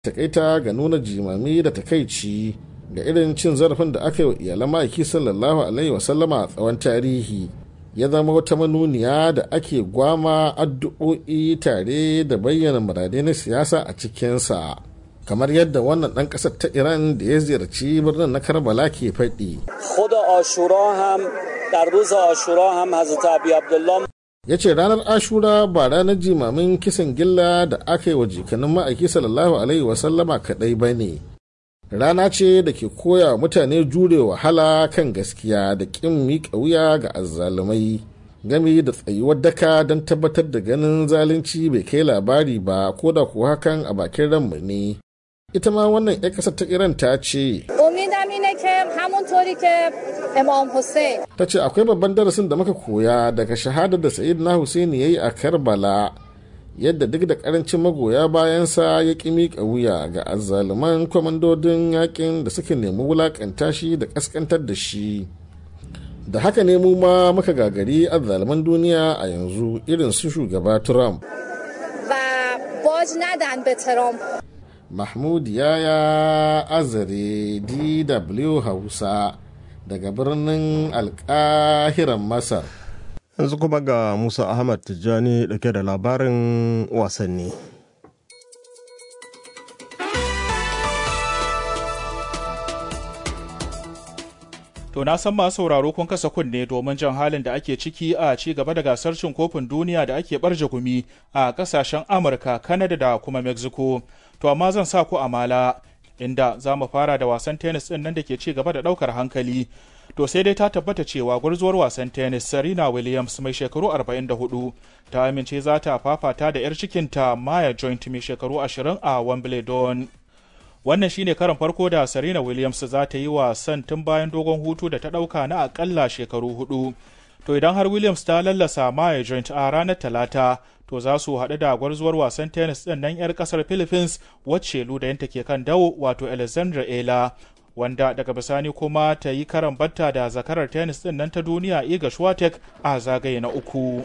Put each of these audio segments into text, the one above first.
takaita ga nuna jimami da takaici ga irin cin zarafin da aka yi wa iyalan ma'aiki sallallahu alaihi wasallama a tsawon tarihi ya zama wata manuniya da ake gwama addu'o'i tare da bayyana muradai na siyasa a cikinsa kamar yadda wannan ɗan ƙasar ta iran da ya ziyarci birnin na karbala ke faɗi ya ce ranar ashura ba ranar jimamin kisan gilla da aka yi wa jikanin ma'aiki sallallahu alaihi wasallama kaɗai ba ne rana ce da ke koya mutane jure wahala kan gaskiya da ƙin miƙa wuya ga azzalumai gami da tsayuwar daka don tabbatar da ganin zalunci bai kai labari ba ko da kuwa hakan a bakin ranmu ne ita ma wannan 'yan ƙasar ta iran ta ce ta ce akwai babban darasin da muka koya daga shahadar da sayid na husaini ya yi a karbala yadda duk da karancin magoya bayansa ya ƙi miƙa wuya ga azzaluman kwamandodin yakin da suka nemi wulaƙanta shi da ƙasƙantar da shi da haka ne mu ma muka gagari azzaluman duniya a yanzu irin su shugaba trump mahmud yaya azare dw hausa daga birnin alkahiran masar yanzu kuma ga musa ahmad tijjani dauke da labarin wasanni To na san masu sauraro kun kasa kunne domin jan halin da ake ciki a ci gaba da gasar cin kofin duniya da ake barje gumi a kasashen Amurka, Canada da kuma Mexico. To amma zan sa ku amala inda za mu fara da wasan tennis ɗin nan da ke ci gaba da ɗaukar hankali. To sai dai ta tabbata cewa gwarzuwar wasan tennis Serena Williams mai shekaru 44 ta amince za ta fafata da 'yar cikinta Maya Joint mai shekaru 20 a Wimbledon. Wannan shine karon farko da Serena Williams za ta yi wasan tun bayan dogon hutu da ta ɗauka na akalla shekaru hudu. To idan har Williams ta lallasa Maya Joint a ranar Talata, to za su haɗu da gwarzuwar wasan tennis ɗin nan 'yar ƙasar Philippines wacce ludayinta ke kan dawo wato Alexandra Ela. Wanda daga bisani kuma ta yi karan batta da zakarar tennis ɗin nan ta duniya Iga Swiatek a zagaye na uku.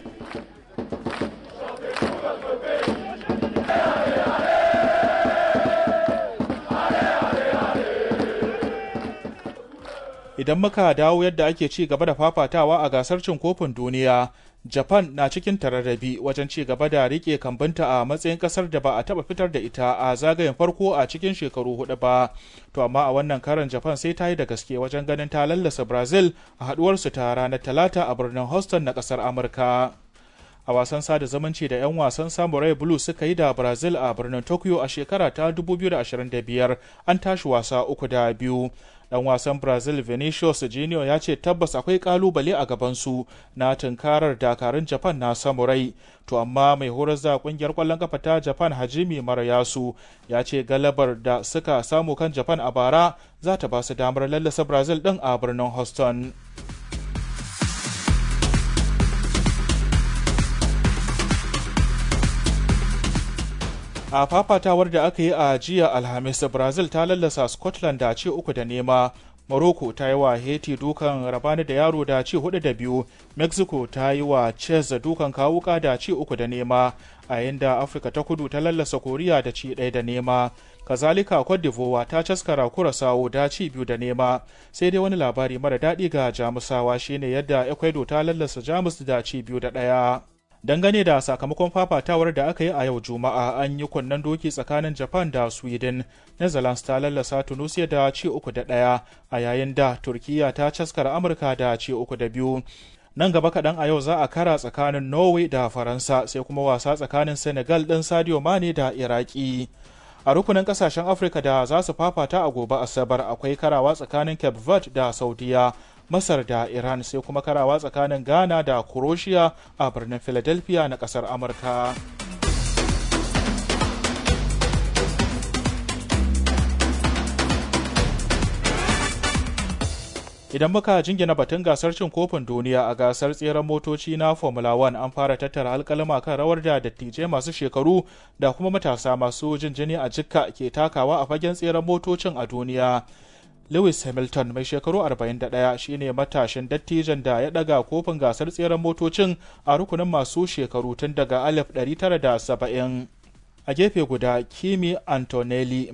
idan muka dawo yadda ake ci gaba da fafatawa a gasar cin kofin duniya japan na cikin tararrabi wajen ci gaba da rike kambinta a matsayin kasar da ba a taba fitar da ita a zagayen farko a cikin shekaru hudu ba to amma a wannan karan japan sai ta yi da gaske wajen ganin ta lallasa brazil a haduwarsu ta ranar talata a birnin houston na kasar amurka a wasan sada zumunci da 'yan wasan samurai blue suka yi da brazil a birnin tokyo a shekara ta 2025 an tashi wasa uku da biyu dan wasan brazil vinicius junior ya ce tabbas akwai kalubale a gabansu na tunkarar dakarun japan na samurai to amma mai horar da kungiyar kwallon kafa ta japan hajimi marayasu ya ce galabar da suka samu kan japan a bara za ta ba su damar lallasa brazil din a birnin houston a fafatawar da aka yi a jiya alhamis brazil ta lallasa scotland da ce uku da nema morocco ta yi wa haiti dukan rabani da yaro da ci hudu da biyu mexico ta yi wa ches dukan kawuka da ci uku da nema a yayin da afirka ta kudu ta lallasa koriya da ci ɗaya da nema kazalika cote d'ivoire ta caskara kurasawo da ci biyu da nema sai dai wani labari mara daɗi ga jamusawa shine yadda ecuador ta lallasa jamus da ci biyu da ɗaya dangane da sakamakon fafatawar da aka yi a yau juma'a an yi kunnen doki tsakanin japan da sweden netherlands ta lallasa tunisia da ci uku da ɗaya a yayin da turkiya ta caskar amurka da ci uku da biyu nan gaba kaɗan a yau za a kara tsakanin norway da faransa sai kuma wasa tsakanin senegal ɗin sadio mane da iraki a rukunin kasashen afirka da za su fafata a gobe asabar akwai karawa tsakanin cape verde da saudiya masar da iran sai kuma karawa tsakanin ghana da croatia a birnin philadelphia na kasar amurka idan muka jingina batun gasar cin kofin duniya a gasar tseren motoci na formula 1 an fara tattara alkalama kan rawar da dattijai masu shekaru da kuma matasa masu jin jini a jikka ke takawa a fagen tseren motocin a duniya lewis hamilton mai shekaru 41 shine matashin dattijan da ya daga kofin gasar tseren motocin a rukunin masu shekaru tun daga 1970 a gefe guda kimi antonelli